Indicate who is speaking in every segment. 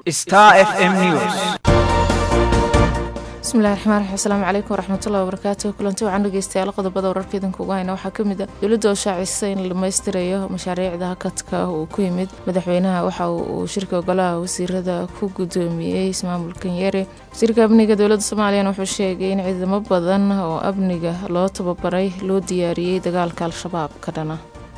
Speaker 1: Star FM News.
Speaker 2: bismillahi raxmaan raxiim asalaamu calaykum waraxmatullahi wabarakaatuh kulanti waxaan dhegeystayaal qodobada wararka idinka ugu hayna waxaa kamid ah dowladda oo shaacisay in la dhammaystirayo mashaariicda hakadka uu ku yimid madaxweynaha waxa uu shirka golaha wasiirada ku gudoomiyey ismaamulkan yare wasiirka amniga dowladda soomaaliyana wuxuu sheegay in ciidamo badan oo amniga loo tababaray loo diyaariyey dagaalka al-shabaab ka dhana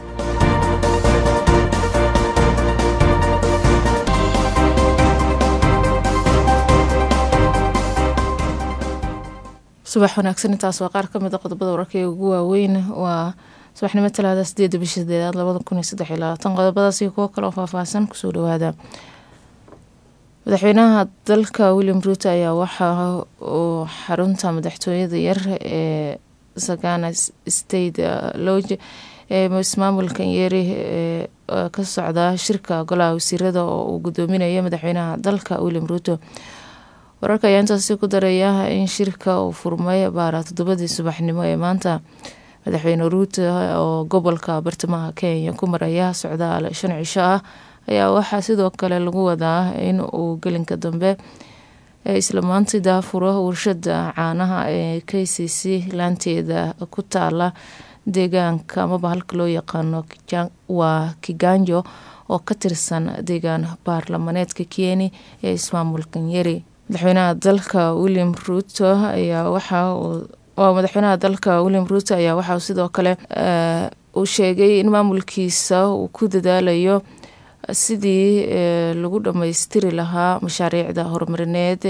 Speaker 2: subax wanaagsan intaas waa qaar kamid a qodobada wararka ee ugu waaweyn waa subaxnimo talaada sideeda bisha sideedaad labada kun iyo saddex iyo labaatan qodobadaas iyo kuwo kale oo faahfaahsan kusoo dhawaada madaxweynaha dalka william ruuto ayaa waxa uu xarunta madaxtooyada yar ee sagana state loge ee ismaamulkan yeeri ee ka socda shirka golaha wasiirada oo uu gudoominayo madaxweynaha dalka william ruuto wararka ayaa intaasi ku daraya in shirka uu furmay baara toddobadii subaxnimo ee maanta madaxweyne ruuto oo gobolka bartamaha kenya ku maraya socdaal shan cisho ah ayaa waxaa sidoo kale lagu wadaa in uu gelinka dambe isla maantii daafuro warshada caanaha ee k c c laanteeda ku taala deegaanka amaba halka loo yaqaano waa kiganjo oo ka tirsan deegaan baarlamaneedka kieni ee ismaamulkan yeri madaxweynaha dalka william ruuto ayaa waxa uu madaxweynaha dalka william ruuto ayaa waxauu sidoo kale uu sheegay in maamulkiisa uu ku dadaalayo sidii lagu dhammaystiri lahaa mashaariicda horumarineed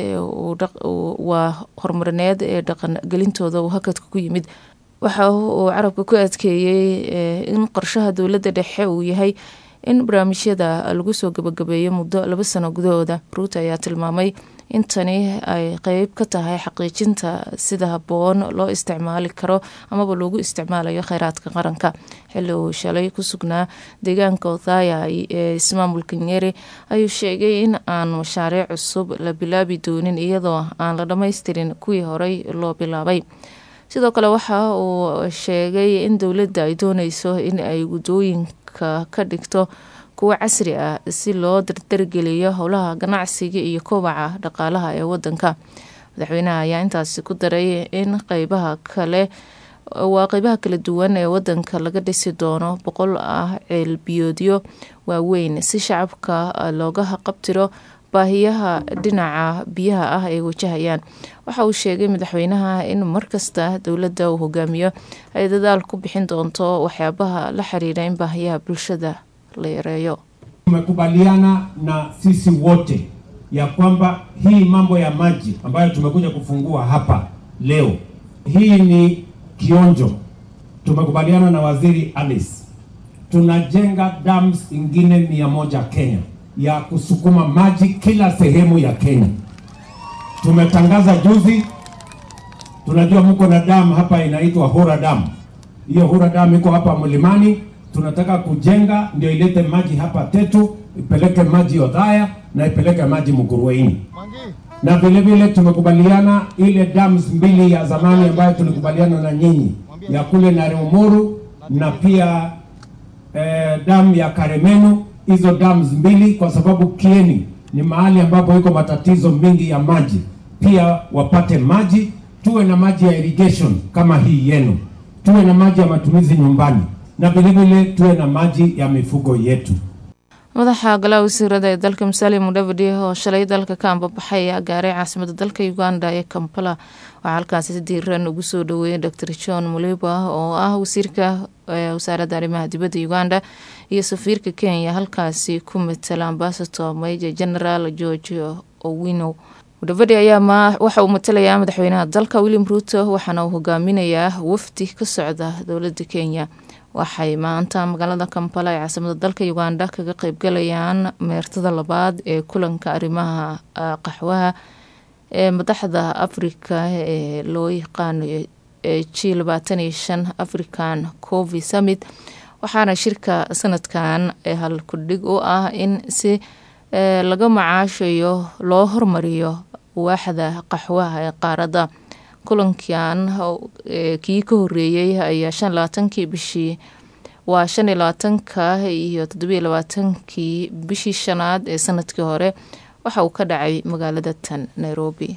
Speaker 2: waa horumarineed ee dhaqangelintooda uu hakadka ku yimid waxa uu carabka ku adkeeyey in qorshaha dowladda dhexe uu yahay in barnaamijyada lagu soo gabagabeeyo muddo laba sano gudahooda ruuto ayaa tilmaamay in tani ay qeyb ka tahay xaqiijinta sida habboon loo isticmaali karo amaba loogu isticmaalayo kheyraadka qaranka xilli uu shalay ku sugnaa deegaanka othaya ee ismaamulka nyeri ayuu sheegay in aan mashaariic cusub la bilaabi doonin iyadoo aan la dhammaystirin kuwii horey loo bilaabay sidoo kale waxa uu sheegay in dowladda ay dooneyso in ay wadooyinka ka dhigto kuwo casri ah si loo dardargeliyo howlaha ganacsiga iyo kobaca dhaqaalaha ee wadanka madaxweynaha ayaa intaasi ku daray in qeybaha kale waa qeybaha kala duwan ee wadanka laga dhisi doono boqol ah ceelbiyoodyo waaweyn si shacabka looga qabtiro baahiyaha dhinaca biyaha ah ay wajahayaan waxa uu sheegay madaxweynaha in markasta dowladda uu hogaamiyo ay dadaal ku bixin doonto waxyaabaha la xiriira in baahiyaha bulshada la yareeyo.
Speaker 3: Tumekubaliana na sisi wote ya kwamba hii mambo ya maji ambayo tumekuja kufungua hapa leo, hii ni kionjo. Tumekubaliana na waziri Alice, tunajenga dams ingine mia moja Kenya ya kusukuma maji kila sehemu ya Kenya. Tumetangaza juzi, tunajua mko na damu hapa inaitwa Hura Dam. Hiyo Hura Dam iko hapa mlimani, tunataka kujenga ndio ilete maji hapa Tetu, ipeleke maji Othaya na ipeleke maji Mukurweini. Na vile vile tumekubaliana ile dams mbili ya zamani ambayo tulikubaliana na nyinyi ya kule Narumuru na pia eh, damu ya Karemenu hizo dams mbili kwa sababu Kieni ni mahali ambapo iko matatizo mengi ya maji, pia wapate maji, tuwe na maji ya irrigation kama hii yenu, tuwe na maji ya matumizi nyumbani na vilevile tuwe na maji ya mifugo yetu.
Speaker 2: madaxa golaha wasiirada ee dalka musalia mudavadi oo shalay dalka ka ambabaxay ayaa gaaray caasimada dalka uganda ee kampala waxaa halkaasi si diiran ugu soo dhaweeyay dor john muliba oo ah wasiirka wasaaradda arrimaha dibadda uganda iyo safiirka kenya halkaasi ku matala ambasator major general george owino mudavadi ayaa waxa uu matalayaa madaxweynaha dalka william ruuto waxaana uu hogaaminayaa wafdi ka socda dowladda kenya waxay maanta magaalada kampala ee caasimada dalka uganda kaga qeybgalayaan meertada labaad ee kulanka arrimaha qaxwaha ee madaxda afrika ee loo yaqaano g labaatan iyo shan african covi summit waxaana shirka sanadkan hal kudhig u ah in si laga macaashayo loo hormariyo waaxda qaxwaha ee qaaradda kulankan kii ka horeeyey ayaa shan labaatankii bishii waa shan iyo labaatanka iyo toddobiyo labaatankii bishii shanaad ee sanadkii hore waxa uu ka dhacay magaalada tan nairobi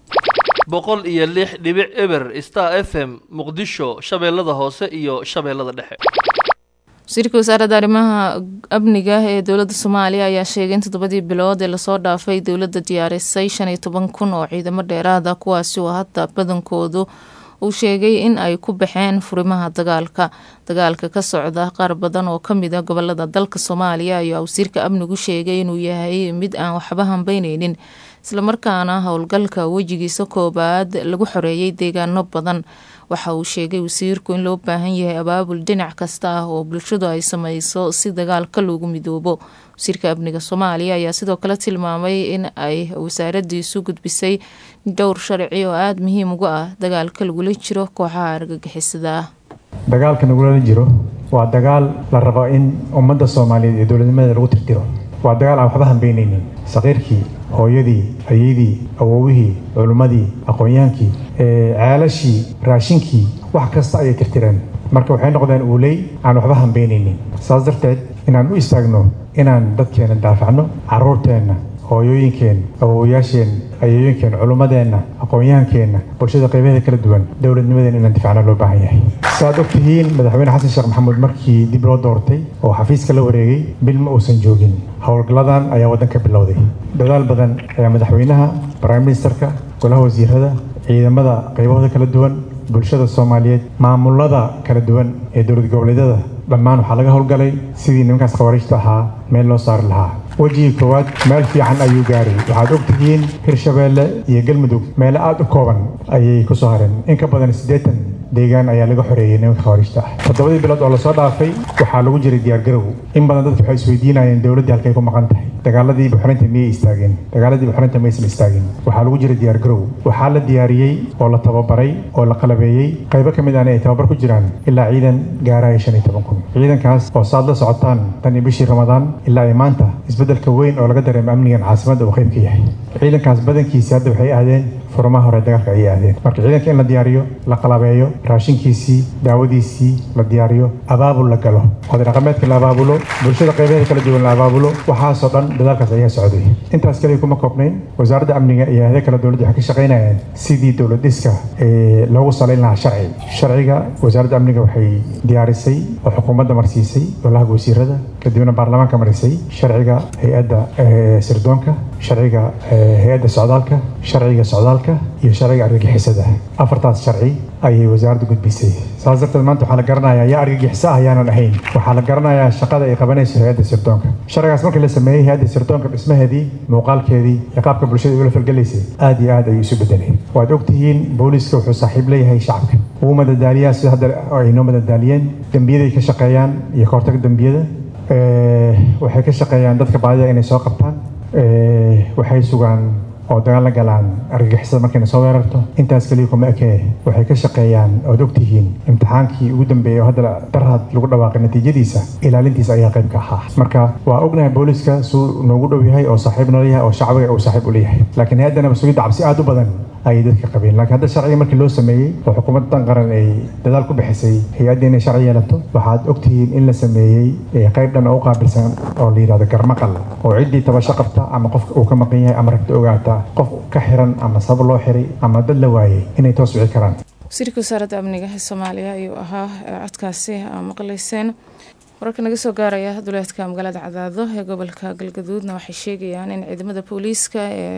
Speaker 1: boqol iyo lix dhibic eber star f m muqdisho shabeellada hoose iyo shabeellada dhexe
Speaker 2: wasiirka wasaaradda arrimaha amniga ee dowladda soomaaliya ayaa sheegay in toddobadii bilood ee lasoo dhaafay dowladda diyaarisay shan iyo toban kun oo ciidamo dheeraada kuwaasi oo hadda badankoodu uu sheegay in ay ku baxeen furimaha dagaalka dagaalka ka socda qaar badan oo kamid a gobolada dalka soomaaliya ayaa wasiirka amnigu sheegay inuu yahay mid aan waxba hambeyneynin islamarkaana howlgalka wejigiisa koobaad lagu xoreeyay deegaano badan waxa uu sheegay wasiirku in loo baahan yahay abaabul dhinac kasta ah oo bulshadu ay sameyso si dagaalka loogu midoobo wasiirka amniga soomaaliya ayaa sidoo kale tilmaamay in ay wasaaradiisu gudbisay dhowr sharci oo aada muhiim uga ah dagaalka lagula jiro kooxaha argagixisada ah
Speaker 4: dagaalka nagulala jiro waa dagaal la rabo in ummadda soomaaliyeed iyo dowladnimadeeda lagu tirtiro waa dagaal aan waxba hambeyneynin saqiirkii hooyadii ayadii awowihii culimmadii aqoonyaankii ceelashii raashinkii wax kasta ayay tirtireen marka waxay noqdeen uuley aan waxba hambeyneynin saas darteed inaan u istaagno inaan dadkeena daafacno caruurteenna hooyooyinkeenna awowayaasheen ayooyinkeenna culimmadeenna aqoonyaankeenna bulshada qaybaheeda kala duwan dowladnimadeena inaan difacno loo baahan yahay saaad og tihiin madaxweyne xasan sheekh maxamuud markii dib loo doortay oo xafiiska la wareegay bil ma uusan joogin howlgalladan ayaa waddanka bilowday dadaal badan ayaa madaxweynaha prime ministerka golaha wasiirada ciidamada qaybahooda kala duwan bulshada soomaaliyeed maamulada kala duwan ee dowlad goboleedyada dhammaan waxaa laga howlgalay sidii nimankaas khawariijta ahaa meel loo saari lahaa wejigii koowaad meel fiican ayuu gaaray waxaad og tihiin hirshabeelle iyo galmudug meele aada u kooban ayay ku soo hareen in ka badan siddeetan deegaan ayaa laga xoreeyey nimanka khawariijta ah toddobadii bilood oo lasoo dhaafay waxaa lagu jiray diyaargarow in badan dadku waxay isweydiinayeen dowladdii halkay ku maqan tahay dagaaladii buxrinta miyay istaageen dagaaladii buxrinta maysan istaagin waxaa lagu jiray diyaargarow waxaa la diyaariyey oo la tababaray oo la qalabeeyey qaybo ka mid ahna ay tababar ku jiraan ilaa ciidan gaaraya shan iyo toban kun ciidankaas oo saad la socotaan tan iyo bishii ramadaan ilaa ay maanta isbeddelka weyn oo laga dareemo amnigan caasimadda uu qayb ka yahay ciidankaas badankiisii hadda waxay aadeen furmaha hore dagaalka ayay aadeen marka ciidanka in la diyaariyo la qalabeeyo raashinkiisii daawadiisii la diyaariyo abaabul la galo oday dhaqameedka la abaabulo bulshada qaybaheeda kala duwan la abaabulo waxaasoo dhan dadaalkaas ayaa socday intaas kaliya kuma koobnayn wasaaradda amniga iyo ahda kale dowladda waxay ka shaqaynayaan sidii dowlad dhiska ee loogu salayn lahaa sharci sharciga wasaaradda amniga waxay diyaarisay oo xukuumadda marsiisay golaha wasiirada kadibna baarlamaanka marisay sharciga hay-adda sirdoonka sharciga hay-adda socdaalka sharciga socdaalka iyo sharciga argagixisada afartaas sharci ayay wasaaradda gudbisay saas darteed maanta waxaa la garanayaa yaa argagixiso ah yaanan ahayn waxaa la garanayaa shaqada ay qabanayso hay-adda sirdoonka sharcigaas markii la sameeyey hay-adda sirdoonka dhismaheedii muuqaalkeedii iyo qaabka bulshada ula falgelaysay aad iyo aad ayuu isu bedelay waad ogtihiin booliiska wuxuu saaxiib leeyahay shacabka wuu madadaaliyaa sida hadda ay noo madadaaliyeen dembiyaday ka shaqeeyaan iyo ka hortaga dembiyada waxay ka shaqeeyaan dadka baadida inay soo qabtaan waxay sugaan oo dagaal la galaan argagixisada markayna soo weerarto intaas keliya kuma ekee waxay ka shaqeeyaan ood ogtihiin imtixaankii ugu dambeeyey oo hadda darhad lagu dhawaaqay natiijadiisa ilaalintiisa ayaa qayb ka ahaa marka waa ognahay booliiska suu noogu dhow yahay oo saaxiib nala yahay oo shacbiga uu saaxiib u leeyahay laakiin hay-addana mas-uuliyadda cabsi aada u badan ayay dadka qabeen laakiin hadda sharciga markii loo sameeyey oo xukuumadda dan qaran ay dadaal ku bixisay hay-adda inay sharci yeelato waxaad ogtihiin in la sameeyey qayb dhan oo u qaabilsan oo la yidhahdo garmaqal oo ciddii tabasho qabta ama qofka uu ka maqan yahay ama ragta ogaata qof ka xiran ama sabab loo xiray ama dad la waayey inay toos wici karaan
Speaker 2: wasiirka wasaaradda amniga ee soomaaliya ayuu ahaa codkaasi aa maqlayseen wararka naga soo gaaraya duleedka magaalada cadaado ee gobolka galgaduudna waxay sheegayaan in ciidamada booliiska ee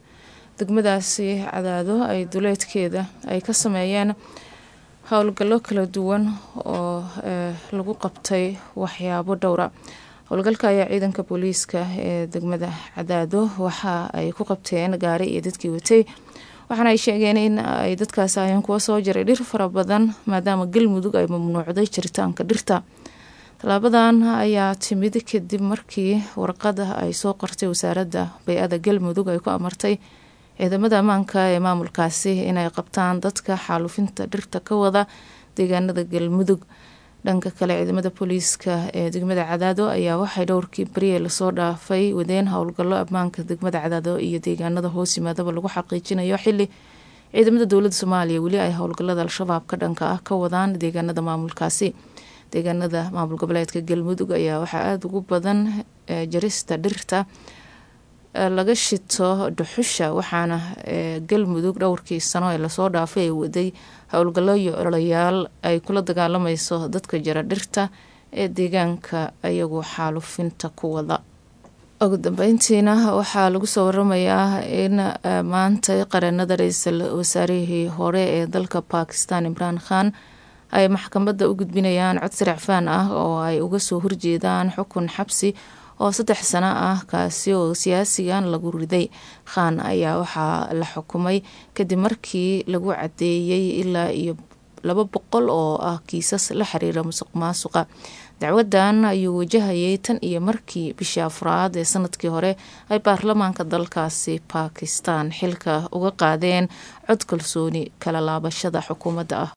Speaker 2: degmadaasi cadaado ay duleedkeeda ay ka sameeyeen howlgallo kala duwan oo lagu qabtay waxyaabo dhowra howlgalka ayaa ciidanka booliiska ee degmada cadaado waxa ay ku qabteen gaari iyo dadkii watay waxaana ay sheegeen in ay dadkaas aheen kuwa soo jaray dhir fara badan maadaama galmudug ay mamnuucday jiritaanka dhirta tallaabadan ayaa timid kadib markii warqada ay soo qortay wasaaradda bay-ada galmudug ay ku amartay ciidamada ammaanka ee maamulkaasi inay qabtaan dadka xaalufinta dhirta ka wada deegaanada galmudug dhanka kale ciidamada booliiska ee degmada cadaado ayaa waxay dhowrkii beriye lasoo dhaafay wadeen howlgallo ammaanka degmada cadaado iyo deegaanada hoos yimaadaba lagu xaqiijinayo xili ciidamada dowladda soomaaliya weli ay howlgallada al-shabaab ka dhanka ah ka wadaan deegaanada maamulkaasi deegaanada maamul goboleedka galmudug ayaa waxaa aada ugu badan jarista dhirta laga shito dhuxusha waxaana galmudug dhowrkii sano ee lasoo dhaafay ay waday howlgallo iyo ololayaal ay kula dagaalamayso dadka jara dhirta ee deegaanka ayagu xaalufinta ku wada ugu dambeyntiina waxaa lagu soo waramayaa in maanta qareenada ra-iisul wasaarihii hore ee dalka bakistan imraan khan ay maxkamadda u gudbinayaan cod siracfaan ah oo ay uga soo horjeedaan xukun xabsi oo saddex sano ah kaasi oo siyaasigan lagu riday khan ayaa waxaa la xukumay kadib markii lagu cadeeyey ilaa iyo laba boqol oo ah kiisas la xiriira musuq maasuqa dacwadan ayuu wajahayay tan iyo markii bishii afraad ee sanadkii hore ay baarlamaanka dalkaasi bakistan xilka uga qaadeen cod kalsooni kala laabashada xukuumadda ah